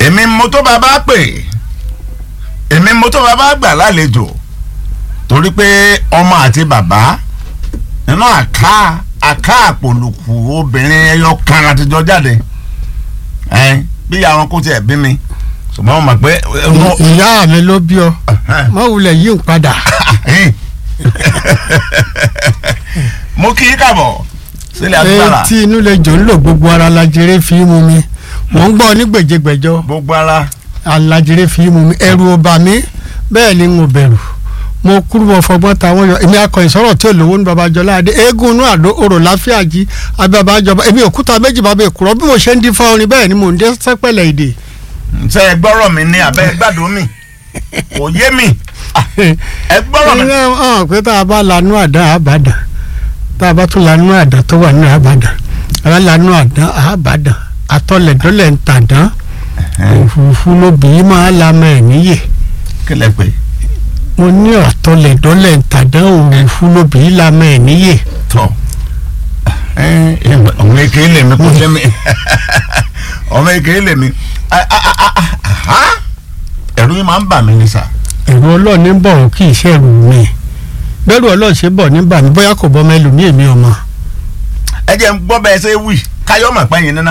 èmi mo tó bàbá pè èmi mo tó bàbá gbà lálejò torí pé ọmọ àti bàbá nínú àká àká àpòlùkù obìnrin ẹyọ kan àtijọ́ jáde ẹ bí àwọn kò tiẹ̀ bí mi ṣùgbọ́n mo mọ̀ pé ìyá mi ló bí ọ mọ wulẹ̀ yí ń padà. mo kí í kàbọ̀ sílẹ̀ agbára etí inú lè jò ń lò gbogbo ara lajere fi mú mi mò ń gbọ́ ní gbèjègbèjọ gbogbo ara alajere fi mú mi ẹ̀rù ò bà mí bẹ́ẹ̀ ni mo bẹ̀rù mo kúrú mo fọgbọ́n táwọn yọ èmi akọ ìsọ̀rọ̀ tí ò lówó ní babajọlá adé eégún inú àdó orò láfíà jí ababajọba èmi òkúta méjì bàbá èkúrọ bí mo ṣe ń dín fún orin bẹ́ẹ̀ ni mò ń dé sẹ́pẹ̀lẹ̀ èdè. ṣe ẹ gbọ́rọ̀ mi ní abẹ́ gbàdúrà mi kò yé mi ẹ gbọ́rọ̀ mi. ẹ hàn pé tá a bá lanú àdá àbàdàn tá a bá tún lanú àdá tó wà ní àbàdàn a bá lanú àdá àbàdàn atọ́lẹ̀dọ́lẹ̀ ń tàdán òfurufú lóbìí máa lamọ ẹ̀ níyè kí lẹ pé mo ní àtọ́lẹ̀dọ́lẹ̀ ń tàdán òfurufú lóbìí lamọ ẹ̀ níyè. tọ ọmọ èké lè mi kó jẹ mi ọmọ èké lè mi ẹ̀rù yìí máa ń bà mí ní sà. ẹ̀rù ọlọ́run ní bọ̀ ọ́ kì í ṣẹ̀rù mi bẹ́rù ọlọ́run ṣe bọ̀ ní bà mí bóyá kò bọ́ mẹ́lù ní èmi ọmọ. ẹ jẹ́ ń gbọ́ bẹ́ẹ̀ ṣe wí káyọ̀ mọ̀ pẹ́yìn níná.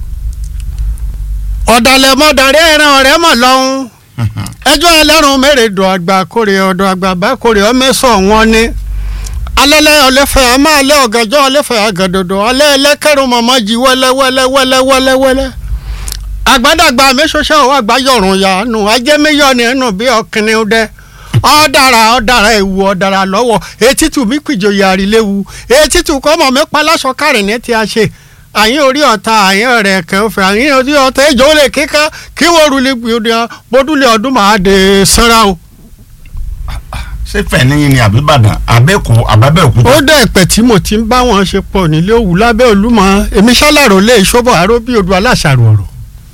ọ̀dàlẹ̀ mọ́dàrí ẹran ọ̀rẹ́ mọ̀ lọ́hún ẹjọ́ ẹlẹ́rùn mẹ́rẹ̀ẹ́dọ̀ àgbà kórè ọ̀dọ̀ àgbà bá kórè ọmẹ́sọ̀ wọn ni alẹ́lẹ́ ọlẹ́fẹ̀ a máa lé ọ̀gànjọ́ ọlẹ́fẹ̀ àgàdọ̀dọ̀ alẹ́ ẹlẹ́kẹ̀rún mọ̀mọ́ jí wẹ́lẹ́wẹ́lẹ́wẹ́lẹ́wẹ́lẹ́ àgbàdàgbà mẹ́sọ̀ṣẹ́ ọ̀wọ́ àgbáyọ̀rùn yanu ajẹ́mẹ́yọ̀ ni ẹnu bí ọkùnrin dẹ ọ̀dàrà ọ̀dàrà ewu ọ̀dàrà lọ́wọ́ etítù mi kìjòyè àríléwu etítù kọ́mọ̀ mi paláṣọ kárìn ní ti a ṣe àyín orí ọ̀tá àyín ọ̀rẹ́ kẹfẹ́ àyín orí ọ̀tá ìjọ olè kíkà kí wọ́n rúlé gbìyànjú bọ́dúlé ọdún máa dé sanra o. ṣé fẹ̀nìyìn ni àbíbàdàn àbẹ́kù àbábẹ́òkúta. ó dẹ̀ pẹ̀ tí mo ti ń bá wọn ṣe pọ̀ nílé òwú lábẹ́ olúmọ èmi ṣálàrò lé ìṣọ́bọ̀ àrò bí odò aláṣàrò ọ̀rọ̀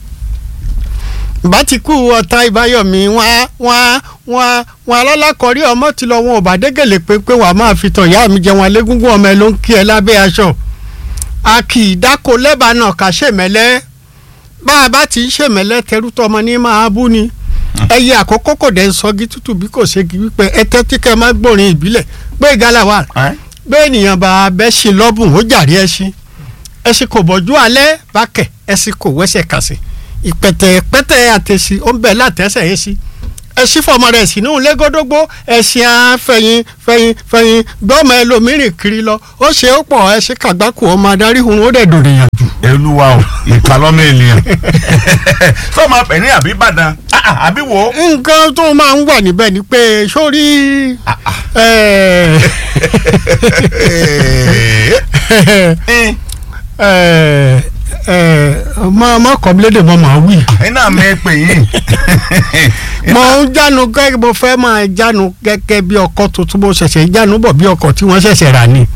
bá ti kú ọ̀tá ìbáyọ̀mí wọn wọn wọn wọn alálàkọ̀rí ọmọ ti lọ wọn ò bá dégèlè pé pé wàá máa fi tàn ìyá mi jẹun alégúngún ọmọ ẹ ló ń kí ẹ lábẹ́ aṣọ a kì í dáko lẹ́bàá náà ká ṣèmẹ́lẹ́ bá a bá ti ń ṣèmẹ́lẹ́ tẹrú tọmọ ní máa bú ni ẹyẹ àkókò kò dẹ̀ ń sọgi tútù bí kò ṣe wípé ẹtẹ́ tí kẹ́ máa gbòrin ìbílẹ̀ pé ìgalà wà pé ènìyàn bá bẹ́ ṣe lọ́bùn ó jàrí ẹṣin ẹṣin kò bọ́jú alẹ́ bá kẹ̀ ẹṣin kò wẹ́sẹ̀ kàsì ìpẹ̀tẹ̀ pẹ́tẹ̀ àtẹ̀sí ó ń bẹ̀ látẹ̀sẹ̀ yẹn sí ẹṣin fọmọ rẹ̀ sínú lẹ́gọ́dọ́gbó ẹṣin afẹ́yìn fẹ́yìn fẹ́yìn gbọ́mọ ẹlòmíràn kiri lọ ó ṣe ó pọ̀ ẹṣin kàgbákò ọmọ adarí hun ó dẹ̀ dòrè yàn jù. olúwa o ìkàlọ́mọ ènìyàn sọ ma pè ní àbíbàdàn àbí wo. nǹkan tó máa ń wà níbẹ̀ ni pé sórí ọmọ ọmọ kọ́mílédè mọ́ màá wí. iná mi pè yín. mo ń jánu gẹ́gẹ́ mo fẹ́ máa jánu gẹ́gẹ́ bí ọkọ̀ tuntun mo ṣẹ̀ṣẹ̀ jánu bọ̀ bí ọkọ̀ tí wọ́n ṣẹ̀ṣẹ̀ rà ni.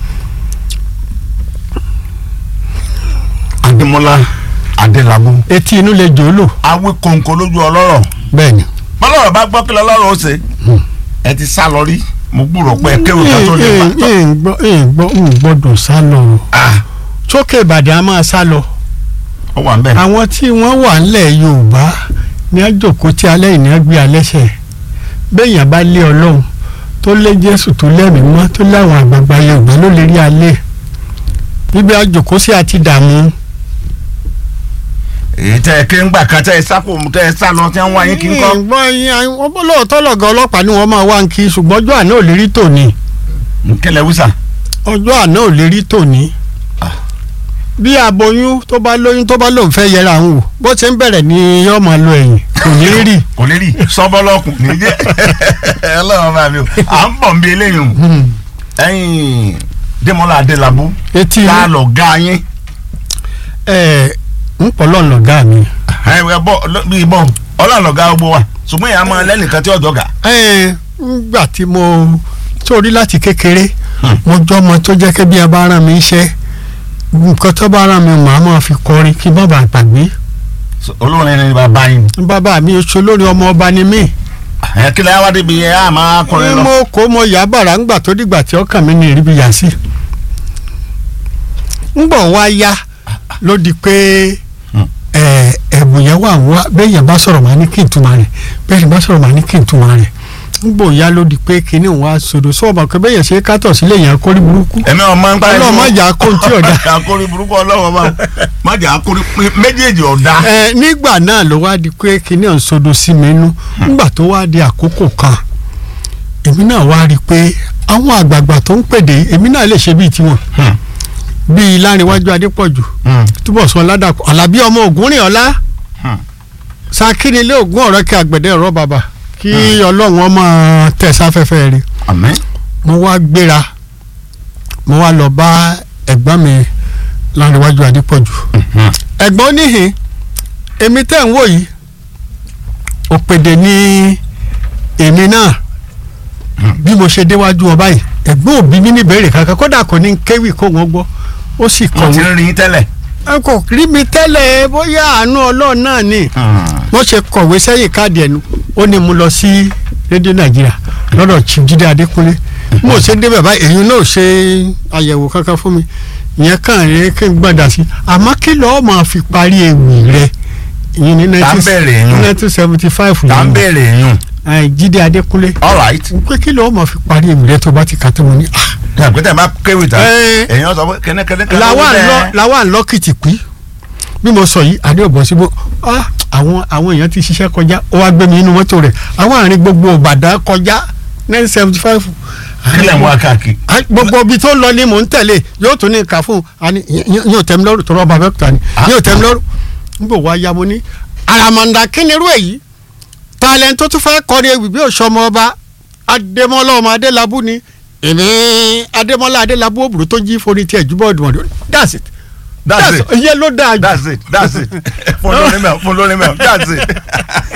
adémọlá adélábù. etí inú lè jò ó lò. awé kòǹkò lójú ọlọ́rọ̀. bẹ́ẹ̀ni. bọ́lọ́rọ̀ bá gbọ́ kí lọ́lọ́rọ̀ ó ṣe. ẹ ti sá lọ rí mo gbúrò pé kéwòn kan tó lè pa. ń gbọ́dọ̀ sá lọ. sókè ìbàdàn a máa sá lọ. ó wà ń bẹ̀. àwọn tí wọ́n wà ńlẹ̀ yorùbá ní àjòkó tí alẹ́ ìní gbé alẹ́sẹ̀ béèyàn bá lé ọlọ́run tó lé jésù tó lẹ́mìí mọ́ tó láwọn àgbààgbà yorùbá ló lè rí alẹ́ níbi àjòkó sí àti dààmú èyí tẹ ẹ ké ń gbà kan tẹ ẹ sáko tẹ ẹ sá lọ tẹ ẹ ń wá yín kí n kọ. gbọ́ yín wọ́n bọ́ lóòótọ́ lọ́gọ́ ọlọ́pàá ni wọ́n máa wá ń kí ṣùgbọ́n ọjọ́ àná ò lè rí tòní. nkẹlẹ wísà. ọjọ́ àná ò lè rí tòní. bí aboyún tó bá lóyún tó bá lóun fẹ́ yẹra àwọn wò bó ṣe ń bẹ̀rẹ̀ ni yóò máa lo ẹ̀yìn kò ní rí. kò ní rí sọ́bọ́lọ́kùn ní jẹ́ ọlọ́run bá mi o à ń bọ̀ ń bí eléyìí o ẹ̀yin Démọ́lá Adélabú etí tá a lọ ga yín. ẹ ń pọ̀ lọ́nà ọ̀gá mi. ẹ ẹ bọ bí bọ ọlọ́run lọ̀gá gbogbo wa ṣùgbọ́n ìyá máa lẹ́nìkan tí ọjọ́ gà. ẹ ngbà tí mo sórí láti kékeré mo jọ ọmọ tó jẹ́ kí bí ẹ bá rán mi iṣẹ́ nǹkan tó bá rán mi màá máa fi kọrin kí bàbá gbàgbé. olórin ni bàbá yín. bàbá mi oṣù lórí ọmọ ọba ni mí. ẹ kí lẹ́yìn wá débi ẹ á máa kọrin lọ. mo kó mo yà bàrà ńgbà tó dìgbà tí ọkàn mi ní ìríbi yà sí. ńgbọ̀ wá yá ló di pé ẹ̀bùn ẹ̀bùn yẹn wà wá bẹ́ẹ̀ yẹn bá sọ̀rọ̀ màá ní kí n túmọ̀ rẹ̀ bẹ́ẹ̀ yẹn bá sọ̀rọ̀ màá ní kí n túmọ̀ rẹ̀ nígbò ya ló di pé kinní òun wá sodo sọ́ọ̀bà pé bẹ́ẹ̀ yẹn ṣe kátọ̀ sílé yẹn kórí burúkú ẹ̀mí ọmọ ń parí ọlọ́run má jà á kó ohun tí ọ̀dà má jà á kórí burúkú ọlọ́run bá má jà á kórí méjèèjì ọ̀dà. ẹ nígbà náà ló wá di pé kinní ọ̀hún sodo sí mi nú nígbà tó wá di àkókò kan èmi náà wá rí i pé àwọn àgbààgbà tó ń pèdè èmi náà lè ṣe bíi tiwọn bíi lárinwájú adépọ̀jù túbọ̀ sọ ládàpọ̀ alábí ọmọ ògúnrìn ọlá sakínilé ògún ọ̀rọ̀ kí àgbẹ̀dẹ ọ̀rọ̀ bàbà kí ọlọ́run ọmọ tẹ̀ sáfẹ́fẹ́ rẹ̀ àmín. mo wá gbéra mo wá lọ bá ẹ̀gbọ́n mi lárinwájú adépọ̀jù ẹ̀gbọ́n níhìn èmi tẹ̀ ń wò yìí òpèdè ní èmi náà bí mo ṣe déwájú ọba yìí ẹ̀gbọ́n òbí mi ní ìbéèrè kankan kódà kò ní kéwì kó wọn gbọ́ ó sì mo ti kọ̀wé rí yín tẹ́lẹ̀. ẹ kò rí mi tẹ́lẹ̀ bóyá àánú ọlọ́run náà ni wọ́n ṣe kọ̀wé sẹ́yìn káàdì ẹ̀nu ó ní mo lọ sí rédíò nàìjíríà lọ́dọ̀ chief jíde adékúnlé mo ṣe débẹ̀ báyìí èyí náà ṣe àyẹ̀wò kankan fún mi ìyẹn kàn rí kí n gbọ́dọ̀ sí àmọ́ kí lọ́ọ́ máa fi parí ewì rẹ ìyẹn ní Tá ń bẹ̀rẹ̀ yún. nineteen seventy five tá ń béèrè yún. jíde adékúnlé all right. pé kí lọ́ọ́ máa fi parí ewì rẹ tó bá ti kà tó mo ní ah ní àgbẹ̀tẹ̀ bá kéwì tán Ẹ. èèyàn sọ pé kẹ́nẹ́kẹ́nẹ́ kan làwa ló ń lọ bẹ́ẹ̀. làwa ń lọ kìtìpí bí mo sọ yìí adé òbọ̀ síbò ah, àwọn àwọn èèyàn ti ṣiṣẹ́ kọjá ó wá gbé mi inú mọ́tò rẹ̀ àwọn àárín gbogbo òbàdàn kọjá nine seventy five kílẹ̀ mú akáàkiri. gbogbo ibi tó ń lọ ni mò ń tẹ̀lé yóò tún ní nǹkan fún un àní yóò tẹ̀ mí lọ́rùn tó rọ́ọ̀bà mẹ́ta ni Ah. yóò tẹ̀ mí lọ́rùn n bò wá ya mo ní àràmàǹdà kí ni irú èyí talent tó tún fẹ́ kọrin ewì bí òṣọmọ ọba adémọlá ọmọ adélábù ni èmi adémọlá adélábù òbúrò tó jí forí tiẹ̀ jùbọ̀ ọ̀dùnmọ̀dún that's it that's it ìyẹn ló dáa jù. that's it that's it fún lórí mẹ́ọ̀ fún lórí mẹ́ọ̀ that's it.